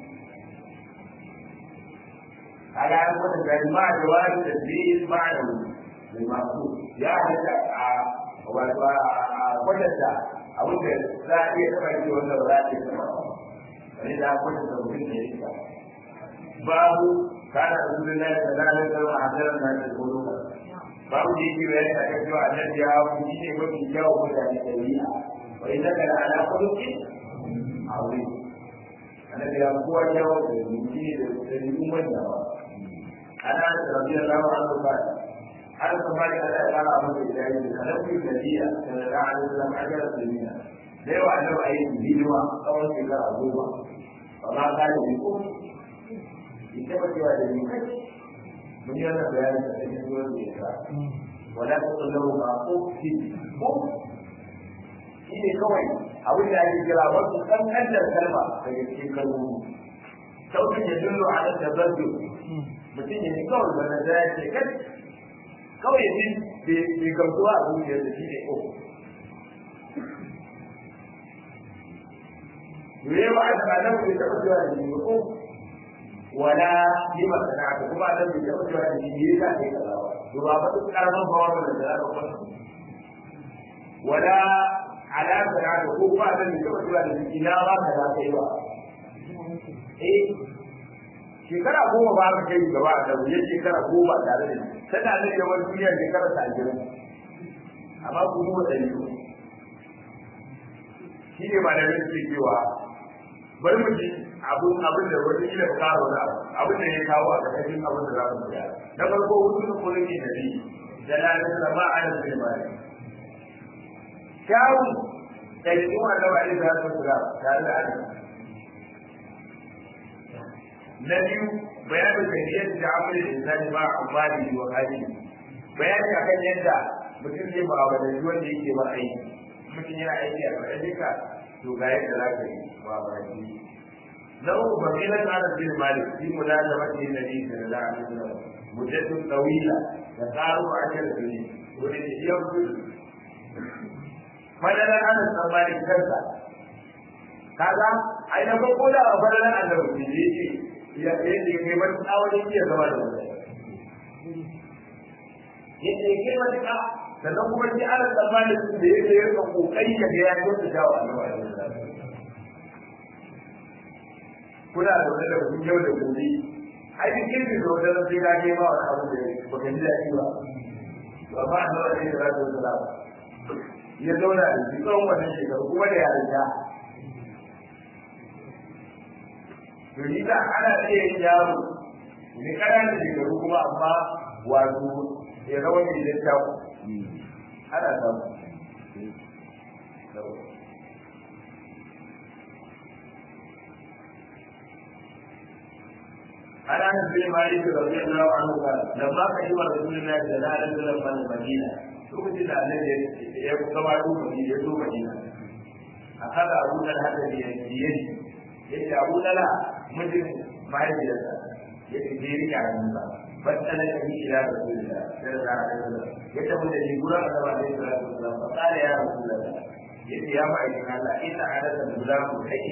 A: على أن تكون مع جواب التكبير مع المقصود يا على واتو وجدت أو لا يتبع ولا لا يتبع wani da akwai da mutum da ya babu kana da zuwa da da da da hadaran da da gudu babu da yake bayani a kan cewa annabi ya ku shi ne mafi kyau mutane da biya wa idan kana ala khuluqi aure annabi ya kowa kyau da mutum ne da dalilin wanda ba ana da radiyallahu anhu ba har kuma da Allah ya fara masa da yayi da annabi da biya sallallahu alaihi wasallam ajara dunya da yawa annabi ayi bidiwa tsawon shekara goma amma ka yi ne ko in taɓa cewa da ni kai mun yi wannan bayanin da cikin ruwan da ya sa wala ta tsallahu ma ko fi ko shi ne kawai abin da ake kira wasu kankantar kalma daga cikin kalmomi sautin ya dillo a nan da zardo mutum ya ji kawai da na ya ce kai kawai ya ji bai gamsuwa a zuciyar da shi ne ko yawa a tsakanin bai taɓa zuwa da shi ko wala yi masana ko kuma a nan bai taɓa zuwa da shi yi sa kai kaza ba to ba ba duk karamin bawar da za ka kwanta wala ala sana ko kuma a nan bai taɓa zuwa da shi ina ba ka za ka yi ba eh shekara goma ba ka kai gaba da wuyan shekara goma tare da shi tana da yawan duniyar shekara ta ashirin amma ku duba ɗari shi ne ba da suke cewa bari mu ji abun abin da wani ila karo da abin da ya kawo a ƙarƙashin abin da za mu koya na farko hutun kulki da bi da lalata da ba a da sai ba kyawu da yi kuma da ba da su kula tare da Allah na biyu bayanin kafiyar da amalin insani ba amfani wa hali bayani akan yadda mutum zai mu'amalanci wanda yake ba aiki mutum yana aiki a ƙarƙashinka to ga yadda za ka yi ba ba shi na uku ba mai nan ana bin malik shi mu da mace na bi da da a cikin muddatun tawila da tsaro a kan duni wani ne yau gudu madalar ana tsammani kansa kaga ai na farko da a madalar annabi ne yake ya yadda ya kai wani tsawon iya zama da mutane yadda ya kai wani sannan kuma shi ana tsammanin da yake yin kokari ya ga ya kyauta wa annabi kuna da wani da kun yau da gobe ai duk kin da wani da sai ka ga ba wani abu da ba ka ji daɗi ba to amma annabi ne da zai tsara ya zauna da shi tsawon wannan shekaru kuma da yarinta to ni da ana iya yin yaro ne ƙananan shekaru kuma amma wato ya zama mai littafi ana samu عن انس بن مالك رضي الله عنه قال لما قدم رسول الله صلى الله عليه وسلم من المدينه lokacin da annabi ya gabato madina ya zo madina akada abu talha da biyayya yace abu talha mijin mahaifiyarsa ya ce je rike hannunsa battala da ni ila rasulillah sallallahu alaihi wasallam ya tafi da ni gurin annabi alaihi salatu wasallam fa qala ya rasulullah yace ya ma'aikin Allah inna adada gulamu kai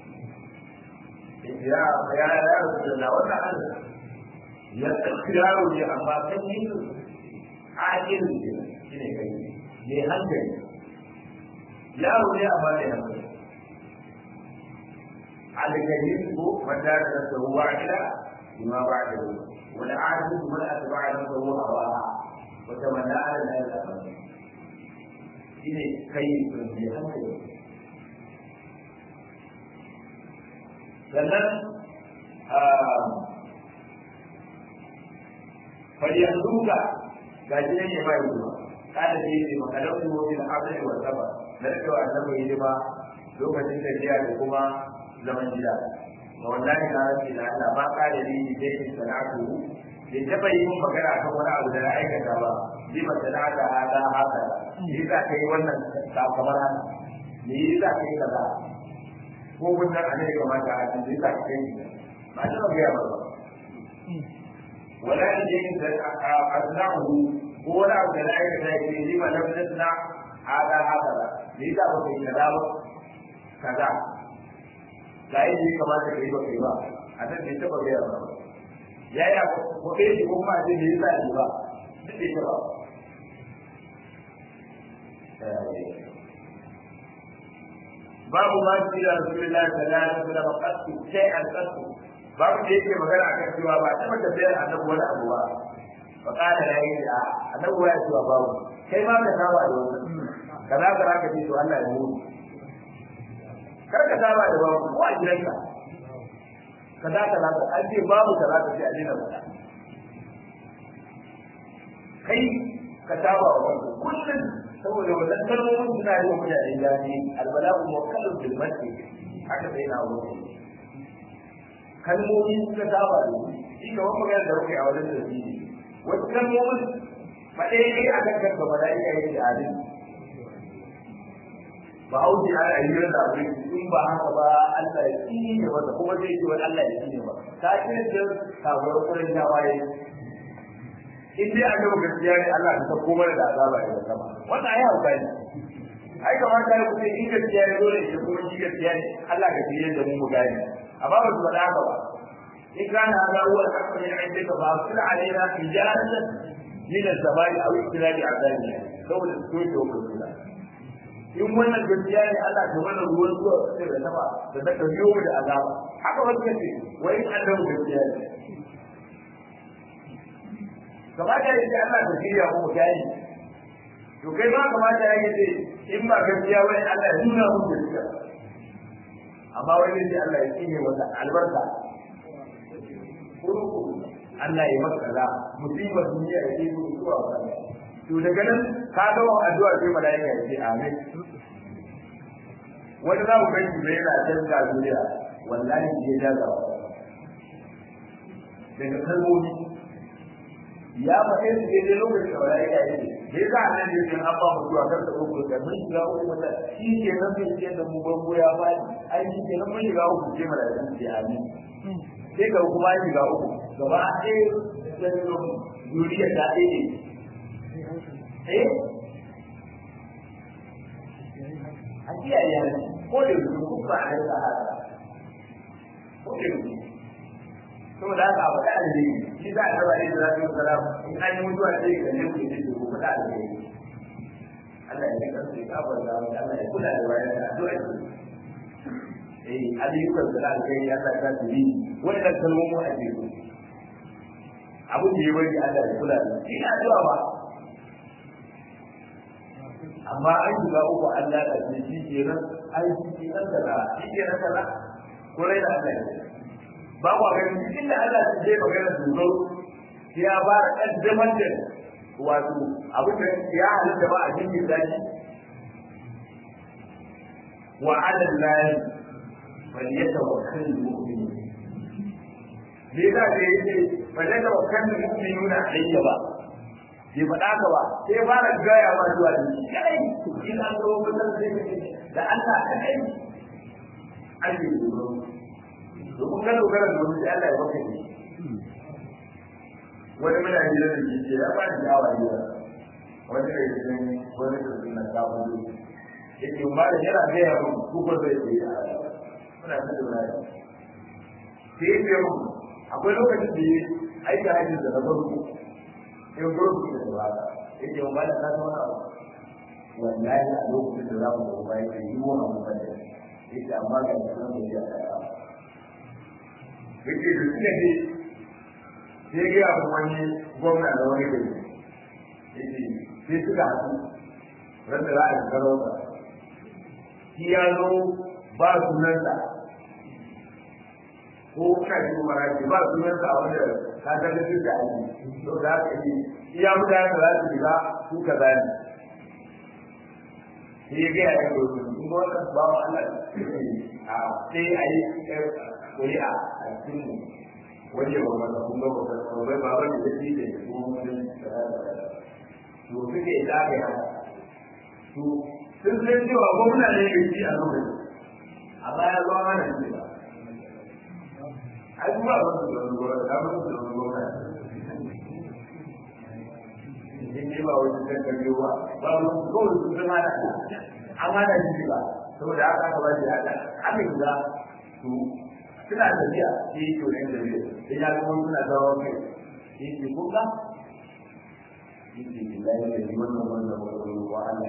A: ya ya ya rasulullah wannan Allah ya tsirawo ne amma kan yi ajin shi ne kai ne hankali yaro ne amma ne hankali alkalin ko wanda da tsawo ila bima ba'da wal ajiz man atba'a lahu hawa wa tamanna ala al-akhir shine kai ne hankali sannan falyanzuka ga shi ne mai ruwa kada da yake makalar su bil abdi wa saba da cewa annabi yi ba lokacin da jiya da kuma zaman gida wa wallahi na rabbi la Allah ma kada ni ni dai in sana'atu bai taba yi mun magana kan wani abu da na aikata ba bi ba sana'ata hada haka ni za ka yi wannan kamar haka ni za ka yi kaza ko wannan annabi kamata a cikin za ka yi ba ta ba ya ba ولا يجوز أصنعه هو لا أبدا لا يجوز لما لم نصنع هذا هذا لذا وفي كذا كذا لا يجوز كما تكذب كذا هذا ليس بغير يا يا وكيف يكون ما يجوز لذا كذا ليس باب ما قيل رسول الله صلى الله عليه وسلم قد شيئا قد babu da yake magana akan cewa ba ta mata bayar annabi wani abu ba fa kana la yi a annabi ya cewa babu kai ma ka saba da wannan kaza kaza ka ce to Allah ya mu kar ka saba da babu ko a gidanka kaza kaza ka an ce babu kaza ka ce a dina ba kai ka saba wa wannan kullum saboda wannan kalmomin suna yi wa mutane zafi albala'u muwakkalun bil masjid haka sai na wuce kalmomi suka saba da shi ga wani magana da muke a wajen da shi wasu kalmomin ba ɗaya ne a kan kanka ba da iya yin jihadin ba hauji ana yi da abin in ba haka ba Allah ya tsini ne wanda kuma zai ce wani Allah ya tsini ba ta ce da sabuwar kuren jawaye in dai an gaba gaskiya ne Allah ta sako mana da azaba ya sama wannan ai hauka ne ai kamar ka yi kusa in gaskiya ne dole ya kuma shi gaskiya ne Allah ka tsire da mu mu gane amma ba su faɗa haka ba in kana hada huwa al-haqqu min indika fa arsil alaina hijaratan min as-samai aw istilabi azabi saboda su ce wa kula in wannan gaskiya ne Allah ta mana ruwan zuwa sai da sama da ta biyo mu da azaba haka wasu kace wai an da gaskiya ne kamata ya ce Allah ta shirya mu gani to kai ma kamata ya ce in ba gaskiya wai Allah ya nuna mu gaskiya amma wani ne Allah ya tsine wata albarka Allah ya maka kaza musibar duniya ya ce zuwa wata to daga nan ka ga wa addu'a sai malaika ya ce amin wani za mu kai shi yana canza duniya wallahi ya jaza daga kalmomi ya faɗe su daidai lokacin da malaika ya ce da ya sa nan ne kan an ba mu zuwa kan da uku da mun shiga uku mata shi ke nan mai ce da mu bango ya faɗi ai shi ke nan mun shiga uku ce malaika ce amin sai ka kuma shiga uku gaba ɗaya duniya ta ɗaya eh a kiyaye ne ko da su ku ba a da haka ko da su to da haka ba da ne shi za a raba ne da zai salam in an yi mutuwa sai ga ne ku ne ku fada da ne Allah ya kar sai ka bar da Allah ya kula da bayan da addu'a eh ayyukan da Allah ya Allah ya tsiri wannan kalmomin a cikin abin da ya bari Allah ya kula da shi addu'a ba amma an shiga uku Allah da shi shi ke nan ai shi ke nan da shi ke nan da ko rai da Allah ba ku ga cikin da Allah ya je magana dogaro ya ba kaddamar da wato abin da ya halitta ba a cikin daji wa ala Allah falyatawakkal mu'min me yasa da yake ba da ga kan mu'minuna alayya ba bai faɗa ka ba sai fara gaya ma zuwa da shi kai in an zo wannan sai da Allah ka kai an yi dogaro to kun ga dogara da wani Allah ya baka ne wani muna hira da shi ya ba ni dawa ne wani da yake wani da suna kawo ne yake ba da yana gaya mun ku ba zai yi muna ta dogara sai ya ce mun akwai lokacin da ya aika hajji da na farko in gurbi da ba yake ba da ka zauna wallahi a lokacin da za mu zo bai da yi wa mu bada yake amma ga sunan da ya ta yake da suka ce sai ga abu wani gwamna da wani gari yake sai suka haɗu ran da za a yi sarauta shi ya zo ba sunansa ko kana yi mara ba sunansa a wanda ka ga da duk da aiki to da haka yi iya mutane da za su shiga su ka zani sai ya gaya ya gobe in ga wannan ba mu Allah a sai a yi ƙuri'a a cikin waje ba mata kun ga ba ba ba ba ba da shi da ko mutum to suke da ga ya to sun san cewa gwamna ne ke ci a lokacin amma ya zo mana ne ba ai kuma ba su da gwamna da ba su da gwamna in ne ba wani kan karyo ba ba mu kawai su zama da amma da shi ba saboda haka ka bashi haka haka guda su suna tafiya shi to ne da ne sai ya kuma suna dawo kai shi ke kuka shi ke billahi da yi wannan wannan wannan wa Allah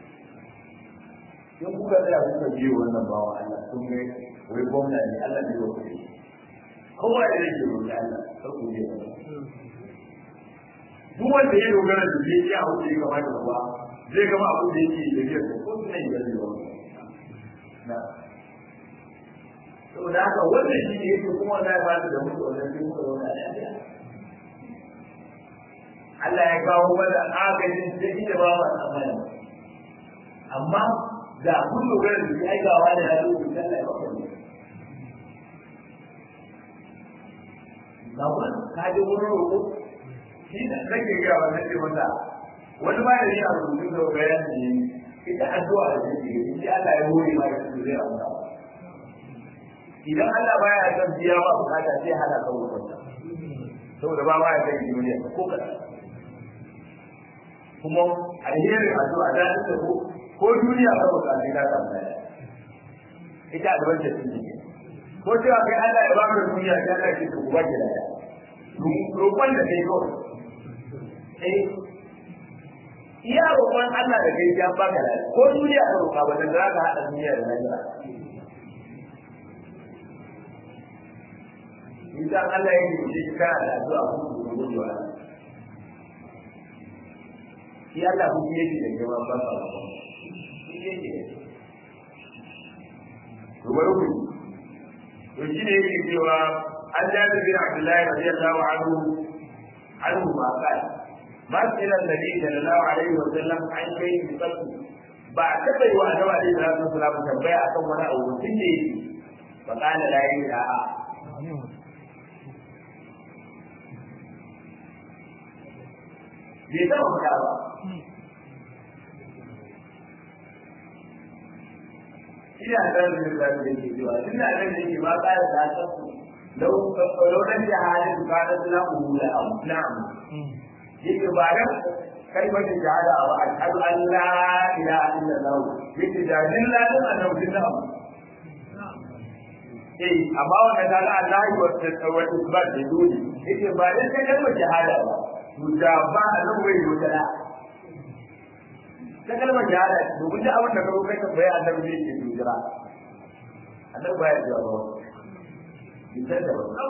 A: in kuka tsaya kuka biyo wannan bawa Allah sun ga wai gwamna ne Allah ne ya kuɗi kowa ya rage roƙi Allah kar ku je duk wanda ya dogara da zai iya hau da ya kamata ba zai gama abu da yake da biyar da ko suna yi zai wani na saboda haka wannan shi ne yake kuma wanda ya bada da mutu wannan sai muka zauna lafiya Allah ya kawo mana agajin sai inda ba mu tsammani amma da kun dogara da zai aikawa da ya zo da Allah ya baka ne Bawan, ka je wurin roƙo, shi da nake ga wannan ce mata wani ba da ni a rubutu da bayan ne ita addu'a da take yi shi Allah ya hore ma shi zai amsa idan Allah baya son biya ba bukata sai hana ka wurin saboda ba ma ya kai duniya ko ka kuma alherin addu'a da ta ko ko duniya ka bukata sai ka samu ita addu'a ce take ko cewa kai Allah ya baka duniya sai Allah ya ce ku ba ki da roƙon da kai kawai eh iya roƙon Allah da kai ya baka da ko duniya ka roƙa ba dan zaka hada duniya da lahira idan Allah ya yi shi ka da addu'a ku ku gudu wa shi Allah ku yake da gaba ba ba shi yake to bari ku to shi ne yake cewa an jabi bin Abdullahi radiyallahu anhu anhu ma qala ما إلى النبي صلى الله عليه وسلم عن شيء بقلبه بعد كده يو أنا عليه الصلاة والسلام تنبيه أكم ولا أو سني فقال لا إله bai zama fada ba ina da da da ke cewa tunda da ne ke ba ka da ta lau lau dan jahilin ka da lahu la am na'am yake ba dan kalmar shahada ba ashhadu an la ilaha illallah yake da lillahi dan annabi da abu eh amma wannan da Allah wa wa isbat da dole yake ba dan kalmar shahada ba to da ba annabi bai yi da ta kalmar shahada domin da abin da ka kai ka bayan annabi ne ke jira annabi baya jira ba bisa da ba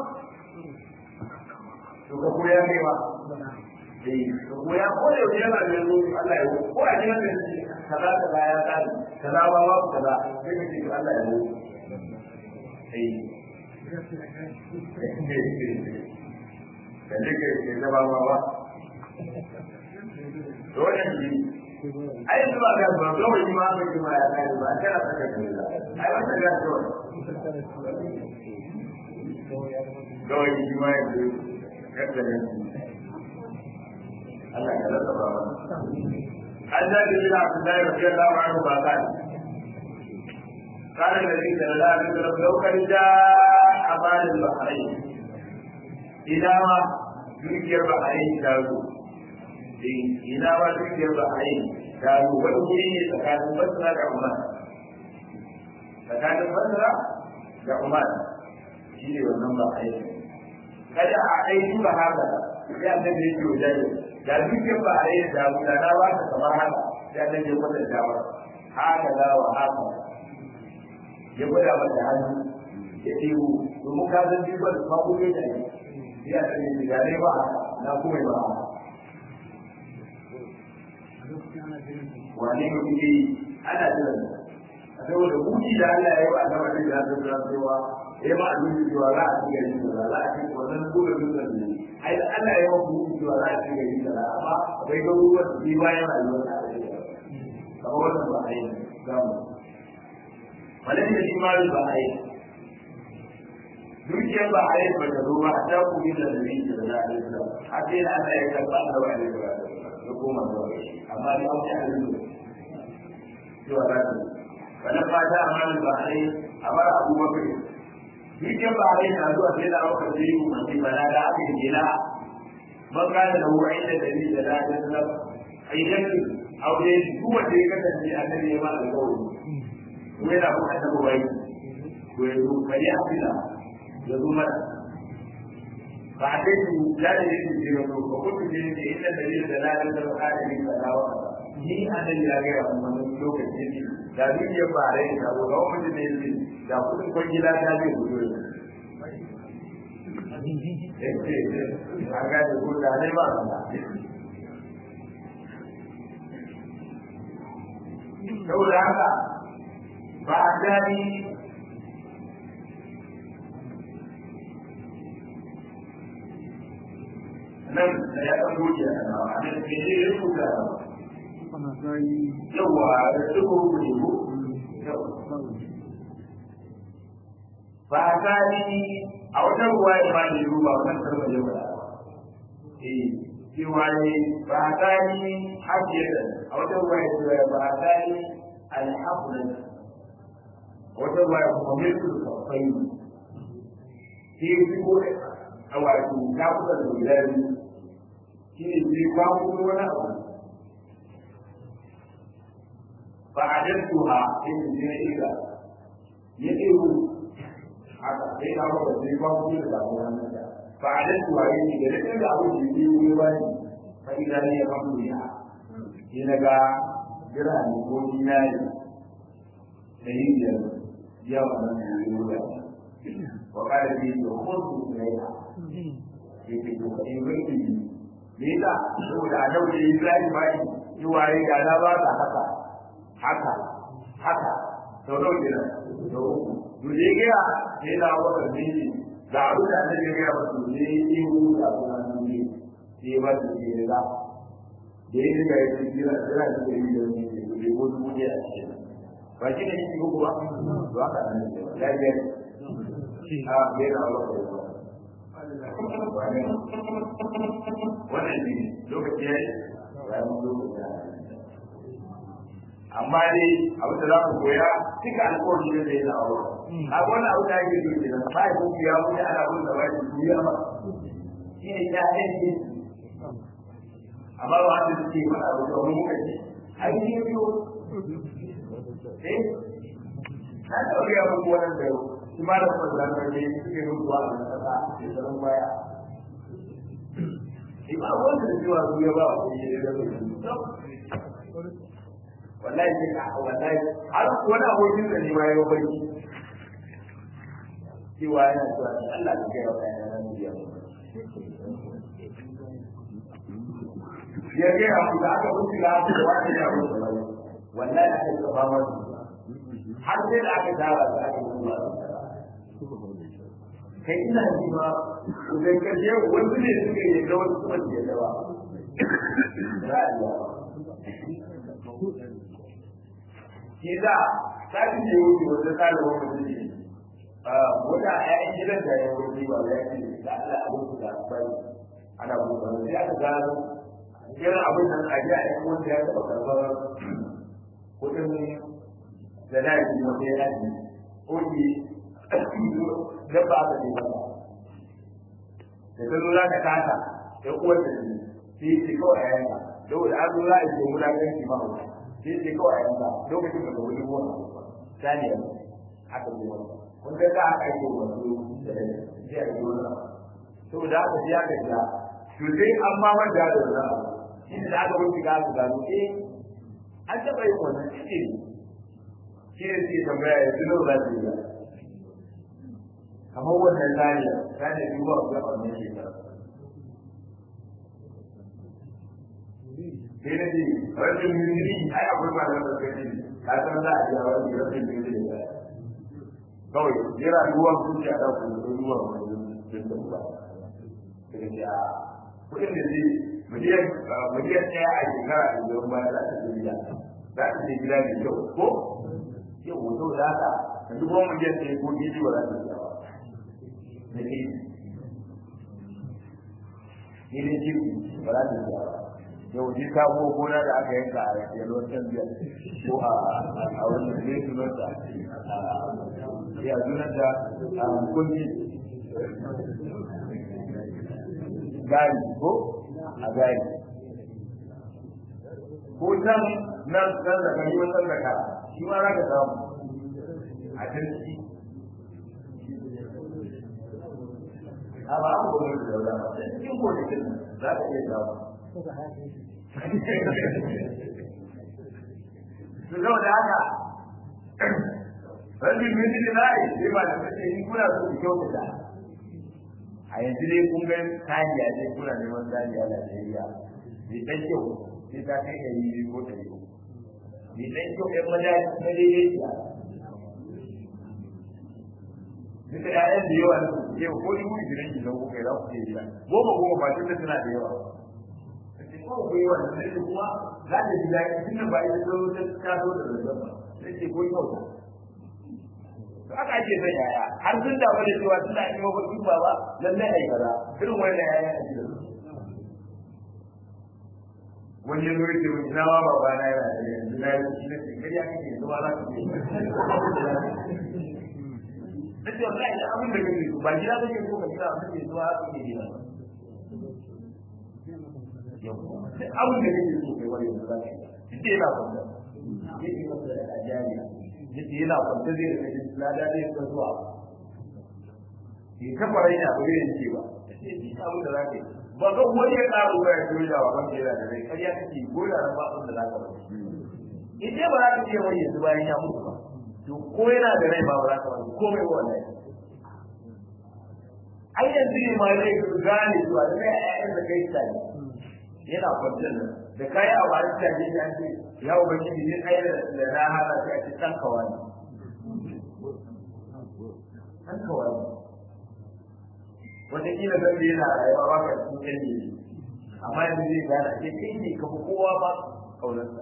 A: to ka koya kai ba ko ya ko da yau yana da yanzu Allah ya ko a jiran da shi kaza kaza ya tsari kaza ba ba kaza sai ka ce Allah ya yi eh da ne ke ke da ba ba to wannan shi ai zuwa ga ba ga wani ma ga kuma ya kai ba kana saka kai ai wannan ga to kawai shi ma yanzu kaddare Allah ya rasa ba ba an da ke bila su da yau ya lawa an ba ka kana da shi da Allah ya rasa daukar da amalin bahrai idan ma dukiyar bahrai ta zo ina ma dukiyar bahrai ta zo wani wuri ne tsakanin basra da umar tsakanin basra da umar shi ne wannan bahrai kada a aiki ba haka sai an da yake wajen da dukkan ba a yi da mutana ba ta kamar haka sai an da kwata dawa haka za wa haka ya gwada mata hannu ya ɗebo domin ka san duk wanda ma kuma ya yi sai a tsaye da ne ba haka na kuma ba haka wane ne kuke yi ana jiran saboda kuki da Allah ya yi wa annabi da ya zama cewa ya ba abin da cewa za a ci gari da za a ci wannan gudun dutsen ne ai da Allah ya yi wa cewa za a ci gari da amma akwai garuruwan da shi bayan rayuwar da ake da kamar wannan ba a yi zamu malai da shi ma ba a yi dukiyar ba a yi ba ta zo ba a ta kuma da nabi da za a yi da a sai da Allah ya karɓa da wani da da koma da wani amma da auki a yi cewa za ta yi wannan fata amma ba a yi a bar abubakar dukkan ba a yi na zuwa sai da aka ce yi umarni ba na da aka yi gina man kana da wuwa inda da ni da daɗin sallam a yi yanki aure duk wanda ya kasance a nan ya ma alƙawari ko yana kuma ta bai ko ya zo kari a fila ya zo mana ba a kai su ya da yake ce ba ko kuma ne ne inda da ni da daɗin sallam ka da ni da dawa ni a nan ya ga ya kuma lokaci ne da dukiyar ba a rai da ko ga wani ne ne da kudin kwangila ta zai gudu a gane ko da ne ba saboda haka ba a gani nan da ya ɗan goge a nan a nan ke ne ya kuka yawa da su ko ne ko ba a gani a wata ruwa ya ba ne ruwa wannan karfa ya ba eh cewa ne ba a gani hajiyar a wata ruwa ya ce ba a gani alhamdulillah wata ruwa ya kuma mai su kafai shi ne ko a wato ta kusa da guda biyu shi ne sai ba kuma wani abu ba a dantuha sai ne na ila ya ɗewu haka sai na ba sai ba ku da ba wannan da fa adan tuwa yi da da da abu da yi ne ba ni fa idan ne ya famu ya ni daga jira ni ko dinari da yin da ya wannan ne ne ba wa kada bi da khudhu ilayha yake ko kai bai ni ne da saboda a dauke Ibrahim ba ni yi waye da na ba ka haka haka haka sau nawa kenan sau uku dole gaya sai na wata miji da abu da ne ya gaya wasu ne yi hu da kuma ne sai ba su ke da da yi ga yake jira jira da ke yi da wani ne da ko su ne a cikin ba shi ne shi ko ba to haka ne ya ga a bai na wata wannan ne lokaci ya yi bayan lokaci ya amma dai abin da za ku koya duka alƙawari ne da yana aure a wani abu da ake yi kenan ba ya kuma ya wuce ana bin da wani duniya ba shi ne ya aiki amma ba wanda suke faɗa ba domin muka ce ai ne biyo eh na ɗauke ya muku wannan da shi ma da kuma zanen ne suke mutuwa a nan ƙasa da tsaron baya shi ba wanda da cewa su ya ba wa kuma ya da wallahi sai ka wallahi har wani abokin da ne ma ya bai cewa yana cewa Allah ya kai wa kayan nan biya ya ga ya da aka wuce da aka da wani ya wuce wallahi aka ka ba wani har sai da aka dawo da aka yi ba kai ina ji ba idan ka je wani ne suka yi da wani kuma ya dawa ra'ayi shi za ta fi ne wuce wata tsarin wani mutum wata ƴaƴan gidan zan da yayin wuri ba ya ce da Allah abin su da bai ana buɗe sai aka gano irin abin nan a ji a yi wanda ya taɓa karɓar kuɗin da na yi wanda ya yi oke da ba aka ce ba da ta zo za ta kasa ya uwar da ne sai ce kawai a yanka saboda an zo za a ce wulaƙanci ma hauka sai ce kawai a yanka lokacin da ba wani gona saniya aka zo wani kun ga ka aka yi wasu da rai sai a yi wani saboda haka sai aka ja to sai an ma manta da wani abu shi da aka wuce ga aka gano eh an taɓa yin wannan shi ne shi ne sai tambaya ya tuno za su yi kamar wannan saniya saniya duba a ga wannan shekara sai na ce rashin miri ai akwai ba da wanda kai ka san za a iya wani rashin miri da kawai yana ruwan zuciya da ku da ruwan wani da ba daga ce a kudin da zai miliyan miliyan ɗaya a shekara da zuwan baya za ta je gida za ta je gida mai kyau ko yau hoto da haka da duk wani miliyan ɗaya ko gidi ba za ta je ba da ke ni ne jirgi ba za ta je ba yau ji sabo gona da aka yanka a yalwar can biyar ko a wani ne sunanta ya sunanta a kunji gari ko a gari ko can nan nan da gari wannan da kara shi ma za ka samu a can ciki a ba a kuma da daura ba cikin gonakin za ka iya samu su zama da haka rabin minti da za'a yi sai ba da kace in kuna so ku kyautata a yanzu dai kun ga kariya dai kuna neman kariya da Najeriya bai dan kyau sai ta kai ɗari biyu ko ɗari uku bai dan kyau ɗan maza na daidaiciya duka ƴaƴan da yawa na su yau ko dubu ishirin ki zan kuka za ku ke gida goma goma ba tun da suna da yawa ko ku yi wannan sai kuma za ta ji daɗi tunda ba ita zo ta taso da zazzab ba sai ce ko kyau to aka ake son yaya har sun damu da cewa suna yi mafarki ba ba lallai ai kaza irin wannan yaya a gidan wani ya zo ya ce ina ma baba na yana da yanzu na yi shi na ce kariya kake zuwa za ka ce na ce wallahi da abin da kake ba gida kake so ka gida abin da zuwa haka ke gida duk abin da kake so kai wani yanzu za ka yi duk yana kwanta yake masa da ajariya yake yana kwanta zai rika jin lada zai rika zuwa ke kafa rai na bai yin ce ba sai duk abin da za ka yi ba ga wani ya ƙara ruwa ya koyi da wa ban yana da rai ƙarya kake ko da ran ba abin da za ka bari in dai ba za ka ce wani yanzu bayan ya mutu ba to ko yana da rai ba ba za ka bari komai ba wallahi ai yanzu ne ma zai gane zuwa da kai ƴaƴan da kai tsari yana kwanciyar nan da kai a wani taje ya ce ya ubangiji ne kai da na hada sai a ce dan kawai dan kawai wata kila zan da yana rayuwa ba ka cikin kan ne amma yanzu zai gane ke kai ne ka kowa ba kaunarsa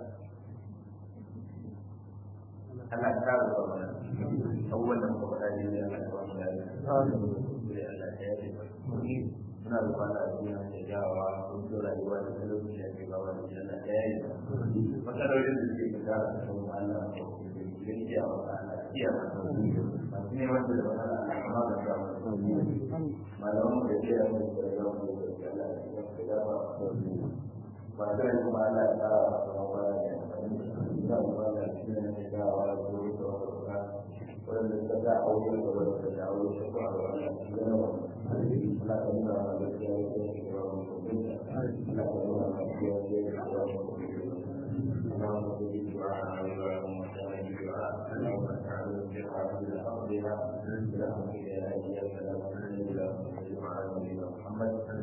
A: Allah ta kare wa mana abubuwan da muka faɗa ne da Allah ta ba mu da Allah ya yi suna da kwana a duniya da jawa kun so rayuwa da talauci a kai bawa da jana ɗaya yi matsalolin da suke fita a cikin Allah ko da ke a wata Allah iya masu ne wanda da wani Allah kama da sa malaman da ke yawon da ya yawon da ya Allah ya fi dafa ba zai kuma Allah ya kara a kuma waya da amfani da kuma da shi ne ya dawa da wuri da wata wanda ta ga aure da wanda ta aure shi ko a wani Allah ka nuna mana gaskiya ya ce da wani mutunta Allah ka nuna mana gaskiya ya ce da wani mutunta اللهم صل دعاء اللهم صل دعاء اللهم تعالى بدعاء بأرضها برحمتك يا إله إلا أنت لا إله إلا أنت محمد